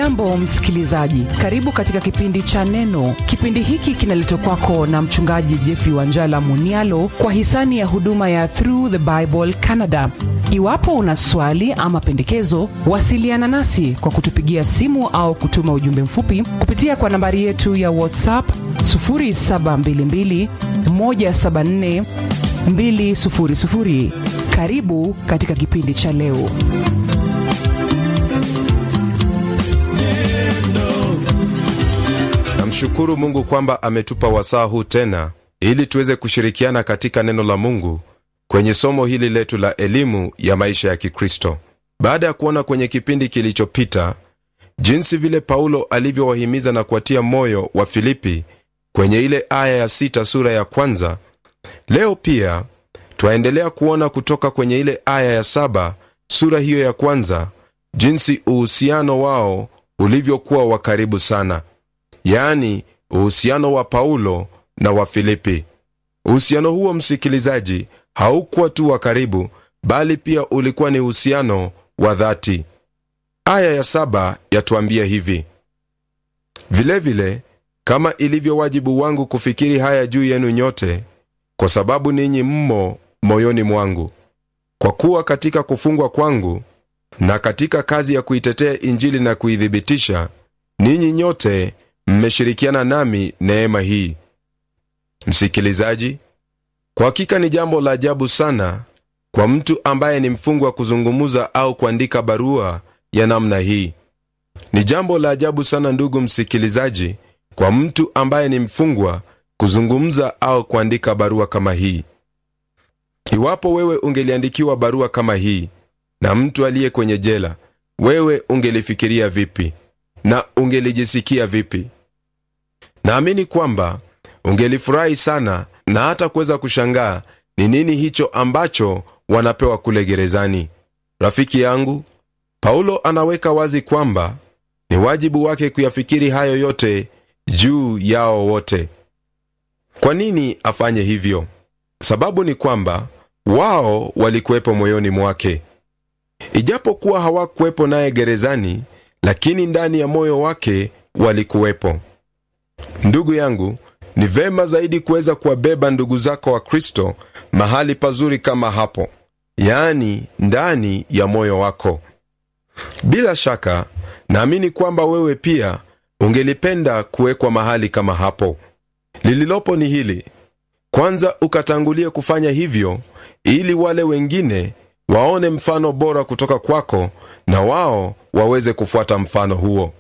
hujambo msikilizaji karibu katika kipindi cha neno kipindi hiki kinaletwa kwako na mchungaji jeffrey wanjala munialo kwa hisani ya huduma ya through the bible canada iwapo una swali ama pendekezo wasiliana nasi kwa kutupigia simu au kutuma ujumbe mfupi kupitia kwa nambari yetu ya whatsapp 722 174 200 karibu katika kipindi cha leo namshukuru mungu kwamba ametupa wasaa huu tena ili tuweze kushirikiana katika neno la mungu kwenye somo hili letu la elimu ya maisha ya kikristo baada ya kuona kwenye kipindi kilichopita jinsi vile paulo alivyowahimiza na kuwatia moyo wa filipi kwenye ile aya ya sita sura ya kwanza leo pia twaendelea kuona kutoka kwenye ile aya ya saba sura hiyo ya kwanza jinsi uhusiano wao ulivyokuwa wa karibu sana yaani uhusiano wa paulo na wa filipi uhusiano huo msikilizaji haukuwa tu wa karibu bali pia ulikuwa ni uhusiano wa dhati aya ya saba yatuambia hivi vilevile vile, kama ilivyo wajibu wangu kufikiri haya juu yenu nyote kwa sababu ninyi mmo moyoni mwangu kwa kuwa katika kufungwa kwangu na katika kazi ya kuitetea injili na kuithibitisha ninyi nyote mmeshirikiana nami neema hii msikilizaji kwa hakika ni jambo la ajabu sana kwa mtu ambaye ni mfungwa kuzungumuza au kuandika barua ya namna hii ni jambo la ajabu sana ndugu msikilizaji kwa mtu ambaye ni mfungwa kuzungumza au kuandika barua kama hii iwapo wewe ungeliandikiwa barua kama hii na mtu aliye kwenye jela wewe ungelifikiria vipi na ungelijisikia vipi naamini kwamba ungelifurahi sana na hata kuweza kushangaa ni nini hicho ambacho wanapewa kule gerezani rafiki yangu paulo anaweka wazi kwamba ni wajibu wake kuyafikiri hayo yote juu yao wote kwa nini afanye hivyo sababu ni kwamba wao walikuwepo moyoni mwake ijapokuwa hawakuwepo naye gerezani lakini ndani ya moyo wake walikuwepo ndugu yangu ni vema zaidi kuweza kuwabeba ndugu zako wa kristo mahali pazuri kama hapo yaani ndani ya moyo wako bila shaka naamini kwamba wewe pia ungelipenda kuwekwa mahali kama hapo lililopo ni hili kwanza ukatangulie kufanya hivyo ili wale wengine waone mfano bora kutoka kwako na wao waweze kufuata mfano huo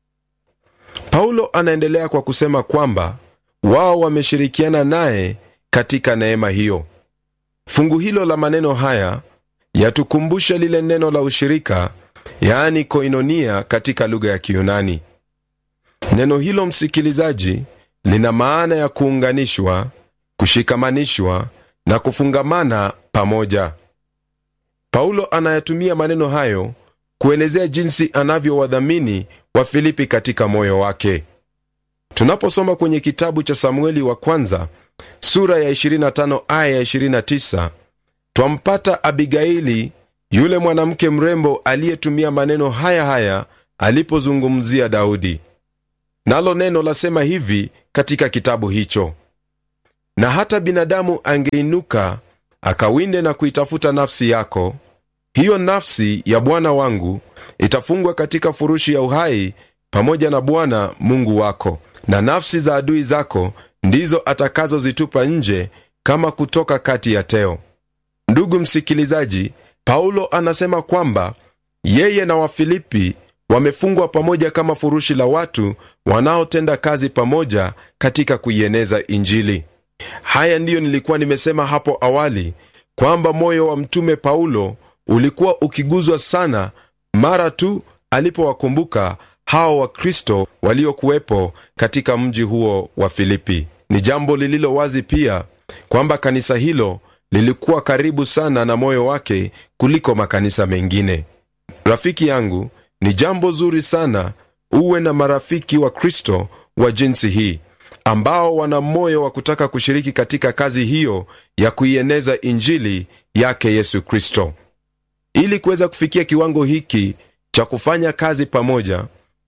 paulo anaendelea kwa kusema kwamba wao wameshirikiana naye katika neema hiyo fungu hilo la maneno haya yatukumbusha lile neno la ushirika yaani koinonia katika lugha ya kiyunani neno hilo msikilizaji lina maana ya kuunganishwa kushikamanishwa na kufungamana pamoja paulo anayatumia maneno hayo kuelezea jinsi anavyowadhamini wafilipi katika moyo wake tunaposoma kwenye kitabu cha samueli wa kwanza sura ya 25 aya ya 29 twampata abigaili yule mwanamke mrembo aliyetumia maneno haya haya alipozungumzia daudi nalo neno lasema hivi katika kitabu hicho na hata binadamu angeinuka akawinde na kuitafuta nafsi yako hiyo nafsi ya bwana wangu itafungwa katika furushi ya uhai pamoja na bwana mungu wako na nafsi za adui zako ndizo atakazozitupa nje kama kutoka kati ya teo ndugu msikilizaji paulo anasema kwamba yeye na wafilipi wamefungwa pamoja kama furushi la watu wanaotenda kazi pamoja katika kuieneza injili haya ndiyo nilikuwa nimesema hapo awali kwamba moyo wa mtume paulo ulikuwa ukiguzwa sana mara tu alipowakumbuka hao wakristo waliokuwepo katika mji huo wa filipi ni jambo lililo wazi pia kwamba kanisa hilo lilikuwa karibu sana na moyo wake kuliko makanisa mengine rafiki yangu ni jambo zuri sana uwe na marafiki wa kristo wa jinsi hii ambao wana moyo wa kutaka kushiriki katika kazi hiyo ya kuieneza injili yake yesu kristo ili kuweza kufikia kiwango hiki cha kufanya kazi pamoja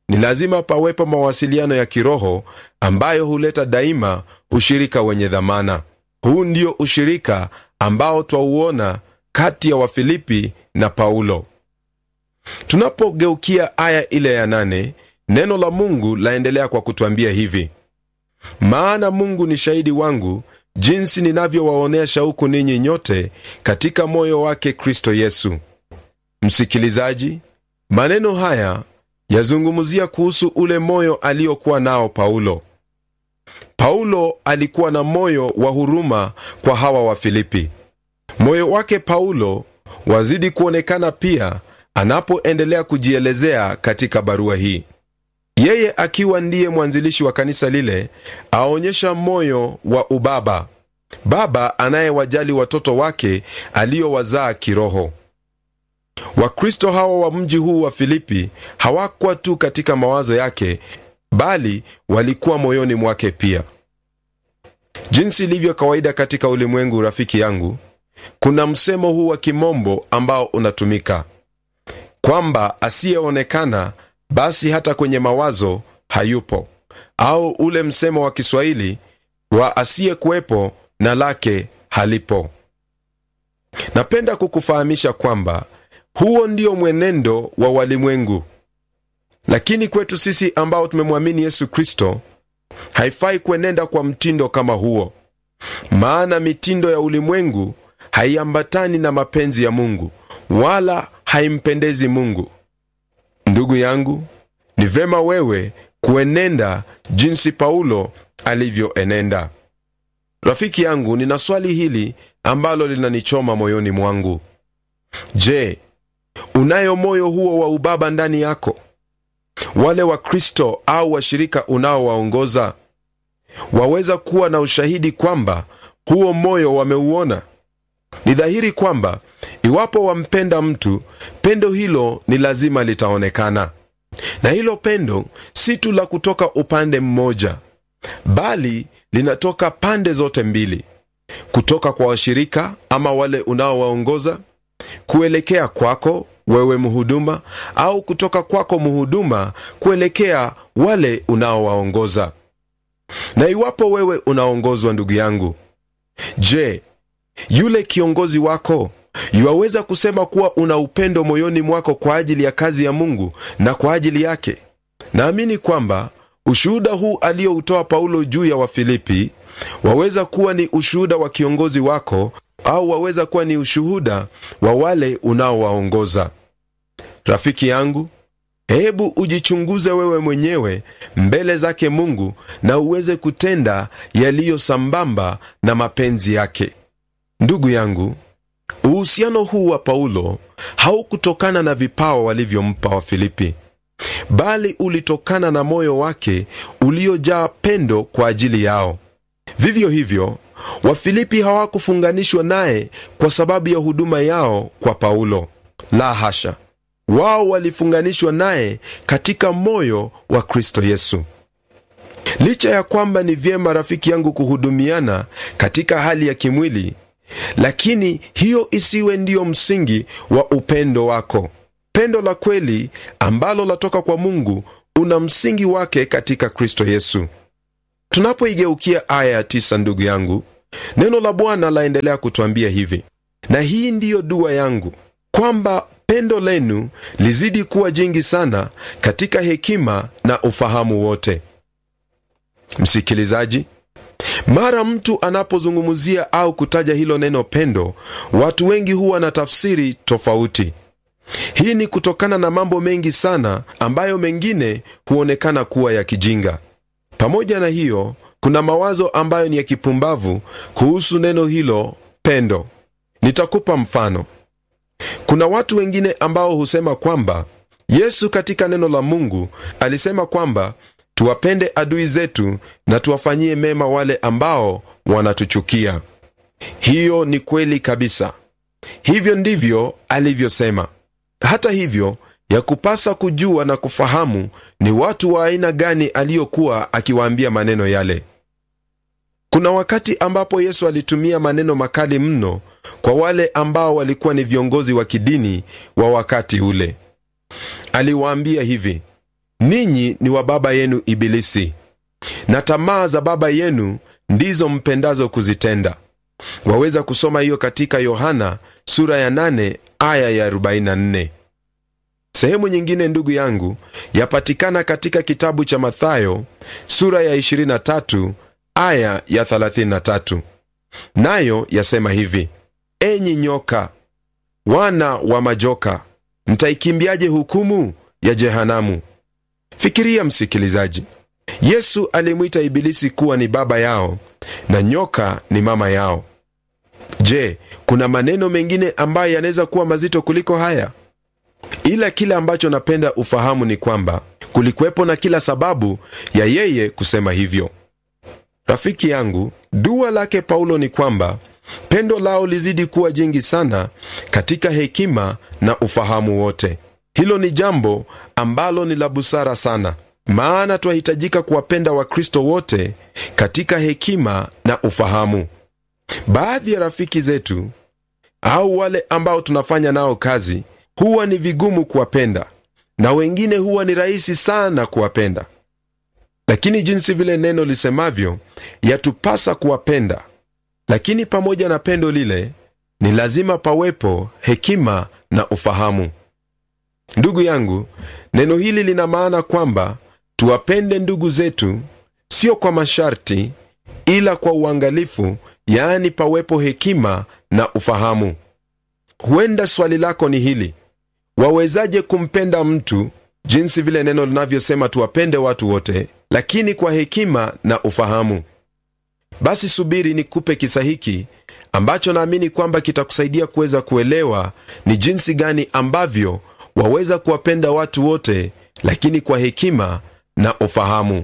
ni lazima pawepo mawasiliano ya kiroho ambayo huleta daima ushirika wenye dhamana. Huu ndio ushirika ambao twauona kati ya Wafilipi na Paulo. Tunapogeukia aya ile ya nane, neno la Mungu laendelea kwa kutwambia hivi: maana Mungu ni shahidi wangu jinsi ninavyowaonea shauku ninyi nyote katika moyo wake Kristo Yesu. Msikilizaji, maneno haya yazungumzia kuhusu ule moyo aliokuwa nao Paulo. Paulo alikuwa na moyo wa huruma kwa hawa Wafilipi. Moyo wake Paulo wazidi kuonekana pia anapoendelea kujielezea katika barua hii. Yeye akiwa ndiye mwanzilishi wa kanisa lile, aonyesha moyo wa ubaba, baba anayewajali watoto wake aliowazaa kiroho. Wakristo hawa wa mji huu wa Filipi hawakuwa tu katika mawazo yake, bali walikuwa moyoni mwake pia. Jinsi ilivyo kawaida katika ulimwengu, rafiki yangu, kuna msemo huu wa kimombo ambao unatumika kwamba asiyeonekana basi hata kwenye mawazo hayupo, au ule msemo wa Kiswahili wa asiyekuwepo na lake halipo. Napenda kukufahamisha kwamba huo ndio mwenendo wa walimwengu, lakini kwetu sisi ambao tumemwamini Yesu Kristo haifai kuenenda kwa mtindo kama huo, maana mitindo ya ulimwengu haiambatani na mapenzi ya Mungu wala haimpendezi Mungu. Ndugu yangu, ni vema wewe kuenenda jinsi Paulo alivyoenenda. Rafiki yangu, nina swali hili ambalo linanichoma moyoni mwangu. Je, unayo moyo huo wa ubaba ndani yako? Wale Wakristo au washirika unaowaongoza waweza kuwa na ushahidi kwamba huo moyo wameuona? Ni dhahiri kwamba iwapo wampenda mtu, pendo hilo ni lazima litaonekana, na hilo pendo si tu la kutoka upande mmoja, bali linatoka pande zote mbili, kutoka kwa washirika ama wale unaowaongoza kuelekea kwako wewe mhuduma, au kutoka kwako mhuduma kuelekea wale unaowaongoza. Na iwapo wewe unaongozwa, ndugu yangu, je, yule kiongozi wako yuwaweza kusema kuwa una upendo moyoni mwako kwa ajili ya kazi ya Mungu na kwa ajili yake? Naamini kwamba ushuhuda huu aliyoutoa Paulo juu ya Wafilipi waweza kuwa ni ushuhuda wa kiongozi wako au waweza kuwa ni ushuhuda wa wale unaowaongoza. Rafiki yangu, hebu ujichunguze wewe mwenyewe mbele zake Mungu na uweze kutenda yaliyo sambamba na mapenzi yake. Ndugu yangu, uhusiano huu wa Paulo haukutokana na vipawa walivyompa Wafilipi, bali ulitokana na moyo wake uliojaa pendo kwa ajili yao. Vivyo hivyo Wafilipi hawakufunganishwa naye kwa sababu ya huduma yao kwa Paulo. La hasha, wao walifunganishwa naye katika moyo wa Kristo Yesu. Licha ya kwamba ni vyema, rafiki yangu, kuhudumiana katika hali ya kimwili, lakini hiyo isiwe ndiyo msingi wa upendo wako. Pendo la kweli ambalo latoka kwa Mungu una msingi wake katika Kristo Yesu. Tunapoigeukia aya ya tisa, ndugu yangu, neno la Bwana laendelea kutwambia hivi: na hii ndiyo dua yangu, kwamba pendo lenu lizidi kuwa jingi sana katika hekima na ufahamu wote. Msikilizaji, mara mtu anapozungumzia au kutaja hilo neno pendo, watu wengi huwa na tafsiri tofauti. Hii ni kutokana na mambo mengi sana ambayo mengine huonekana kuwa ya kijinga. Pamoja na hiyo, kuna mawazo ambayo ni ya kipumbavu kuhusu neno hilo pendo. Nitakupa mfano. Kuna watu wengine ambao husema kwamba Yesu katika neno la Mungu alisema kwamba tuwapende adui zetu na tuwafanyie mema wale ambao wanatuchukia. Hiyo ni kweli kabisa, hivyo ndivyo alivyosema. Hata hivyo, ya kupasa kujua na kufahamu ni watu wa aina gani aliyokuwa akiwaambia maneno yale. Kuna wakati ambapo Yesu alitumia maneno makali mno kwa wale ambao walikuwa ni viongozi wa kidini wa wakati ule. Aliwaambia hivi: ninyi ni wa baba yenu Ibilisi, na tamaa za baba yenu ndizo mpendazo kuzitenda. Waweza kusoma hiyo katika Yohana sura ya 8 aya ya 44. Sehemu nyingine, ndugu yangu, yapatikana katika kitabu cha Mathayo sura ya 23 aya ya 33, nayo yasema hivi: enyi nyoka, wana wa majoka, mtaikimbiaje hukumu ya jehanamu? Fikiria msikilizaji, Yesu alimwita Ibilisi kuwa ni baba yao na nyoka ni mama yao. Je, kuna maneno mengine ambayo yanaweza kuwa mazito kuliko haya? Ila kile ambacho napenda ufahamu ni kwamba kulikuwepo na kila sababu ya yeye kusema hivyo. Rafiki yangu, dua lake Paulo ni kwamba pendo lao lizidi kuwa jingi sana katika hekima na ufahamu wote. Hilo ni jambo ambalo ni la busara sana, maana twahitajika kuwapenda Wakristo wote katika hekima na ufahamu. Baadhi ya rafiki zetu au wale ambao tunafanya nao kazi huwa ni vigumu kuwapenda, na wengine huwa ni rahisi sana kuwapenda. Lakini jinsi vile neno lisemavyo, yatupasa kuwapenda, lakini pamoja na pendo lile ni lazima pawepo hekima na ufahamu. Ndugu yangu, neno hili lina maana kwamba tuwapende ndugu zetu, sio kwa masharti, ila kwa uangalifu, yaani pawepo hekima na ufahamu. Huenda swali lako ni hili: wawezaje kumpenda mtu jinsi vile neno linavyosema tuwapende watu wote, lakini kwa hekima na ufahamu? Basi subiri nikupe kisa hiki ambacho naamini kwamba kitakusaidia kuweza kuelewa ni jinsi gani ambavyo waweza kuwapenda watu wote, lakini kwa hekima na ufahamu.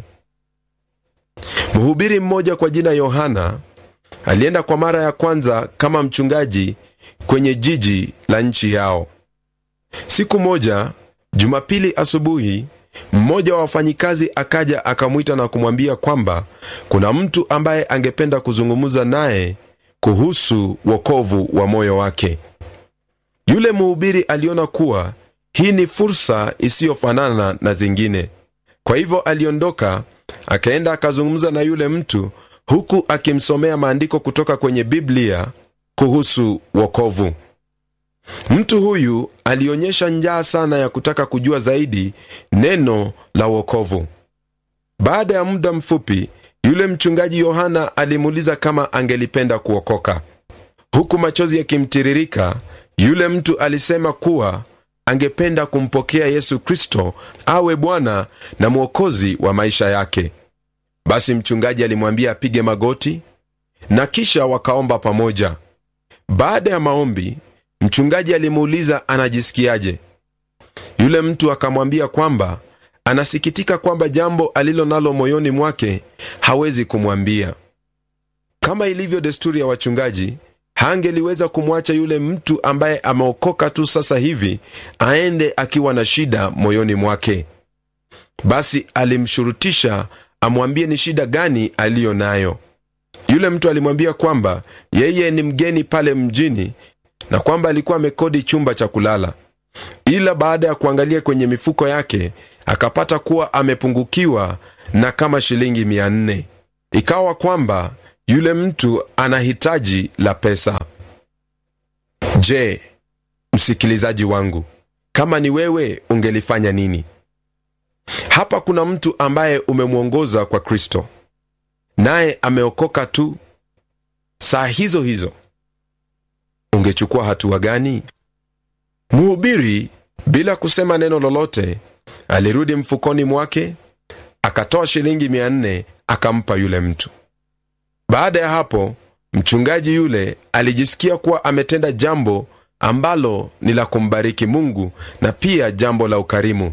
Mhubiri mmoja kwa jina Yohana alienda kwa mara ya kwanza kama mchungaji kwenye jiji la nchi yao. Siku moja Jumapili asubuhi, mmoja wa wafanyikazi akaja akamwita na kumwambia kwamba kuna mtu ambaye angependa kuzungumza naye kuhusu wokovu wa moyo wake. Yule mhubiri aliona kuwa hii ni fursa isiyofanana na zingine. Kwa hivyo aliondoka akaenda akazungumza na yule mtu, huku akimsomea maandiko kutoka kwenye Biblia kuhusu wokovu. Mtu huyu alionyesha njaa sana ya kutaka kujua zaidi neno la wokovu. Baada ya muda mfupi, yule mchungaji Yohana alimuuliza kama angelipenda kuokoka. Huku machozi yakimtiririka, yule mtu alisema kuwa angependa kumpokea Yesu Kristo awe Bwana na Mwokozi wa maisha yake. Basi mchungaji alimwambia apige magoti na kisha wakaomba pamoja. Baada ya maombi, mchungaji alimuuliza anajisikiaje. Yule mtu akamwambia kwamba anasikitika kwamba jambo alilo nalo moyoni mwake hawezi kumwambia. Kama ilivyo desturi ya wachungaji, hangeliweza kumwacha yule mtu ambaye ameokoka tu sasa hivi aende akiwa na shida moyoni mwake. Basi alimshurutisha amwambie ni shida gani aliyo nayo. Yule mtu alimwambia kwamba yeye ni mgeni pale mjini na kwamba alikuwa amekodi chumba cha kulala, ila baada ya kuangalia kwenye mifuko yake akapata kuwa amepungukiwa na kama shilingi mia nne. Ikawa kwamba yule mtu ana hitaji la pesa. Je, msikilizaji wangu, kama ni wewe ungelifanya nini? Hapa kuna mtu ambaye umemwongoza kwa Kristo, naye ameokoka tu saa hizo hizo, ungechukua hatua gani? Mhubiri bila kusema neno lolote alirudi mfukoni mwake akatoa shilingi mia nne akampa yule mtu. Baada ya hapo, mchungaji yule alijisikia kuwa ametenda jambo ambalo ni la kumbariki Mungu na pia jambo la ukarimu.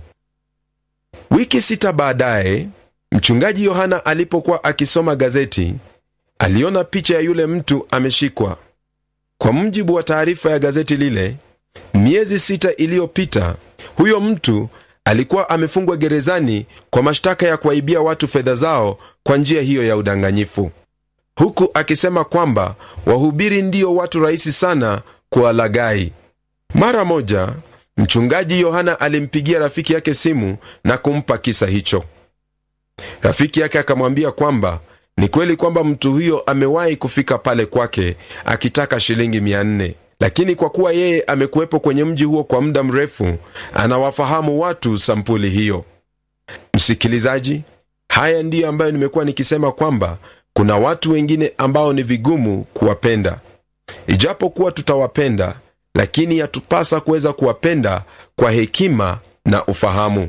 Wiki sita baadaye, mchungaji Yohana alipokuwa akisoma gazeti, aliona picha ya yule mtu ameshikwa. Kwa mujibu wa taarifa ya gazeti lile, miezi sita iliyopita, huyo mtu alikuwa amefungwa gerezani kwa mashtaka ya kuwaibia watu fedha zao kwa njia hiyo ya udanganyifu, huku akisema kwamba wahubiri ndio watu rahisi sana kuwalaghai. Mara moja mchungaji yohana alimpigia rafiki yake simu na kumpa kisa hicho rafiki yake akamwambia kwamba ni kweli kwamba mtu huyo amewahi kufika pale kwake akitaka shilingi 400 lakini kwa kuwa yeye amekuwepo kwenye mji huo kwa muda mrefu anawafahamu watu sampuli hiyo msikilizaji haya ndiyo ambayo nimekuwa nikisema kwamba kuna watu wengine ambao ni vigumu kuwapenda ijapokuwa tutawapenda lakini yatupasa kuweza kuwapenda kwa hekima na ufahamu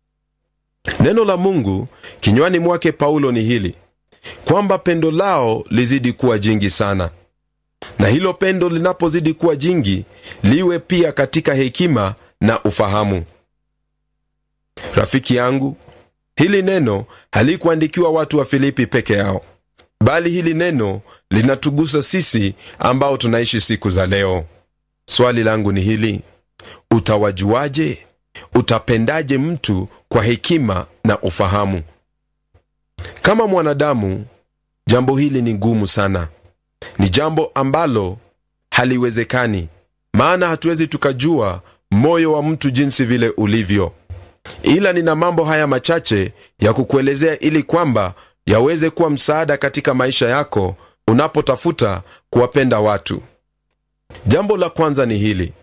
neno la mungu kinywani mwake paulo ni hili kwamba pendo lao lizidi kuwa jingi sana na hilo pendo linapozidi kuwa jingi liwe pia katika hekima na ufahamu rafiki yangu hili neno halikuandikiwa watu wa filipi peke yao bali hili neno linatugusa sisi ambao tunaishi siku za leo swali langu ni hili utawajuaje utapendaje mtu kwa hekima na ufahamu kama mwanadamu jambo hili ni ngumu sana ni jambo ambalo haliwezekani maana hatuwezi tukajua moyo wa mtu jinsi vile ulivyo ila nina mambo haya machache ya kukuelezea ili kwamba yaweze kuwa msaada katika maisha yako unapotafuta kuwapenda watu jambo la kwanza ni hili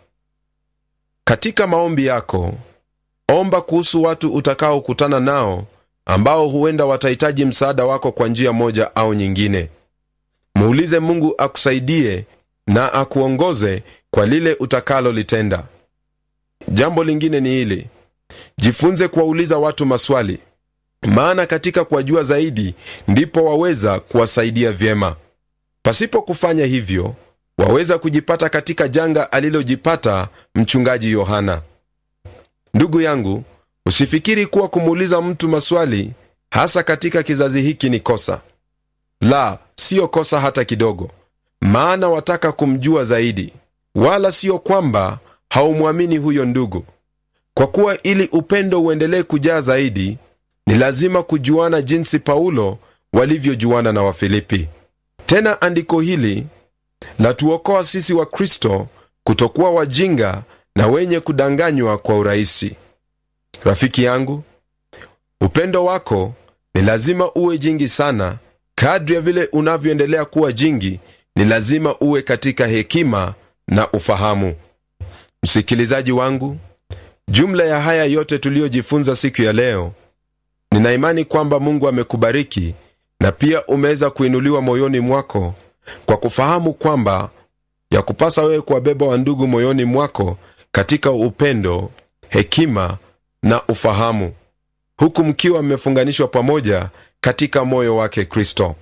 katika maombi yako omba kuhusu watu utakaokutana nao ambao huenda watahitaji msaada wako kwa njia moja au nyingine muulize mungu akusaidie na akuongoze kwa lile utakalolitenda jambo lingine ni hili jifunze kuwauliza watu maswali maana katika kuwajua zaidi ndipo waweza kuwasaidia vyema pasipo kufanya hivyo waweza kujipata katika janga alilojipata mchungaji yohana ndugu yangu usifikiri kuwa kumuuliza mtu maswali hasa katika kizazi hiki ni kosa la siyo kosa hata kidogo maana wataka kumjua zaidi wala siyo kwamba haumwamini huyo ndugu kwa kuwa ili upendo uendelee kujaa zaidi ni lazima kujuana jinsi paulo walivyojuana na wafilipi tena andiko hili latuokoa sisi wa kristo kutokuwa wajinga na wenye kudanganywa kwa urahisi rafiki yangu upendo wako ni lazima uwe jingi sana kadri ya vile unavyoendelea kuwa jingi ni lazima uwe katika hekima na ufahamu msikilizaji wangu jumla ya haya yote tuliyojifunza siku ya leo nina imani kwamba mungu amekubariki na pia umeweza kuinuliwa moyoni mwako kwa kufahamu kwamba ya kupasa wewe kuwabeba wa ndugu moyoni mwako katika upendo hekima na ufahamu huku mkiwa mmefunganishwa pamoja katika moyo wake kristo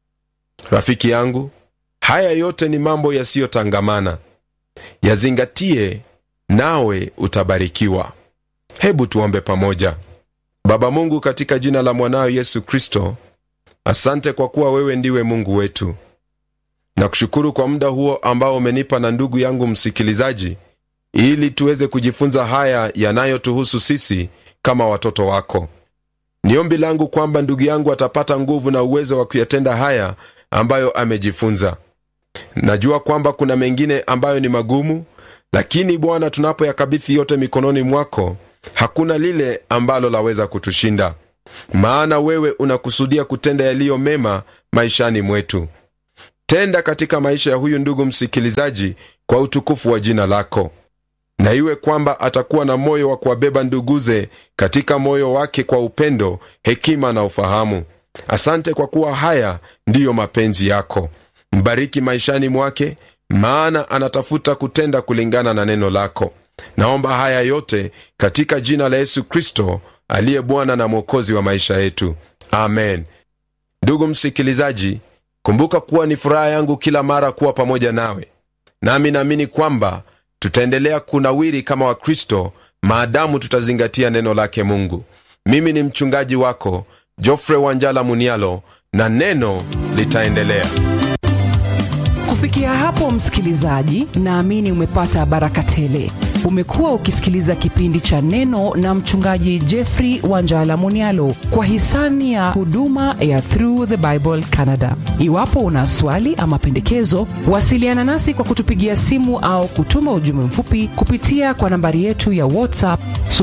rafiki yangu haya yote ni mambo yasiyotangamana yazingatie nawe utabarikiwa hebu tuombe pamoja baba mungu katika jina la mwanao yesu kristo asante kwa kuwa wewe ndiwe mungu wetu na kushukuru kwa muda huo ambao umenipa na ndugu yangu msikilizaji ili tuweze kujifunza haya yanayotuhusu sisi kama watoto wako ni ombi langu kwamba ndugu yangu atapata nguvu na uwezo wa kuyatenda haya ambayo amejifunza najua kwamba kuna mengine ambayo ni magumu lakini bwana tunapoyakabithi yote mikononi mwako hakuna lile ambalo laweza kutushinda maana wewe unakusudia kutenda yaliyo mema maishani mwetu tenda katika maisha ya huyu ndugu msikilizaji kwa utukufu wa jina lako na iwe kwamba atakuwa na moyo wa kuwabeba nduguze katika moyo wake kwa upendo hekima na ufahamu asante kwa kuwa haya ndiyo mapenzi yako mbariki maishani mwake maana anatafuta kutenda kulingana na neno lako naomba haya yote katika jina la yesu kristo aliye bwana na mwokozi wa maisha yetu amen ndugu msikilizaji kumbuka kuwa ni furaha yangu kila mara kuwa pamoja nawe nami naamini kwamba tutaendelea kunawiri kama wakristo maadamu tutazingatia neno lake mungu mimi ni mchungaji wako jofre wanjala munialo na neno litaendelea kufikia hapo msikilizaji naamini umepata baraka tele umekuwa ukisikiliza kipindi cha neno na mchungaji jeffrey wanjala munialo kwa hisani ya huduma ya through the bible canada iwapo una swali ama pendekezo wasiliana nasi kwa kutupigia simu au kutuma ujumbe mfupi kupitia kwa nambari yetu ya whatsapp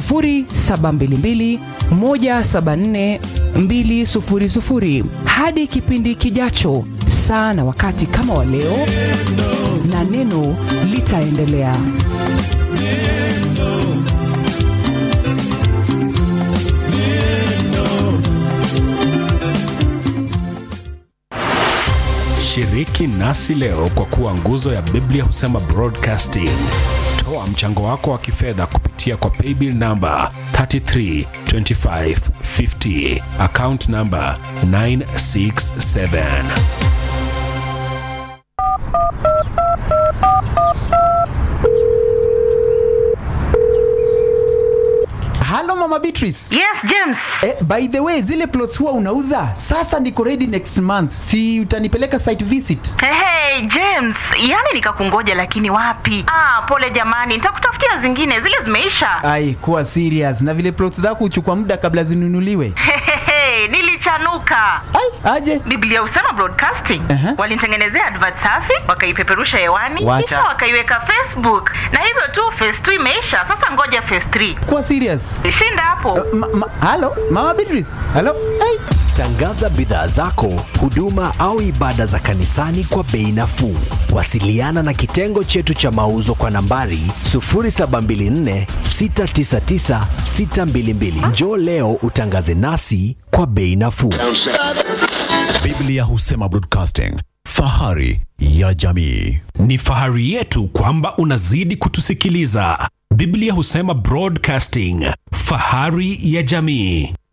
722 174 200 hadi kipindi kijacho saa na wakati kama wa leo na neno litaendelea Shiriki nasi leo kwa kuwa nguzo ya Biblia husema broadcasting. Toa mchango wako wa kifedha kupitia kwa paybill namba 332550 account namba 967. halo mama beatrice Yes, James. eh, by the way zile plots huwa unauza sasa niko ready next month si utanipeleka site visit Hey, hey, James, yani nikakungoja lakini wapi? Ah, pole jamani, nitakutafutia zingine, zile zimeisha. ai kuwa serious na vile plots zako huchukua muda kabla zinunuliwe Hehehe, nilichanuka. ai aje Biblia husema broadcasting. Aha. Walinitengenezea advert safi, wakaipeperusha hewani, Wacha. kisha wakaiweka Facebook. Na hivyo tu phase 2 imeisha. Sasa ngoja phase 3. kuwa serious Shinda hapo. ma, ma, halo mama beatrice halo ai Tangaza bidhaa zako, huduma au ibada za kanisani kwa bei nafuu. Wasiliana na kitengo chetu cha mauzo kwa nambari 0724 699 622. Njoo leo utangaze nasi kwa bei nafuu. Biblia husema broadcasting, fahari ya jamii. Ni fahari yetu kwamba unazidi kutusikiliza. Biblia husema broadcasting, fahari ya jamii.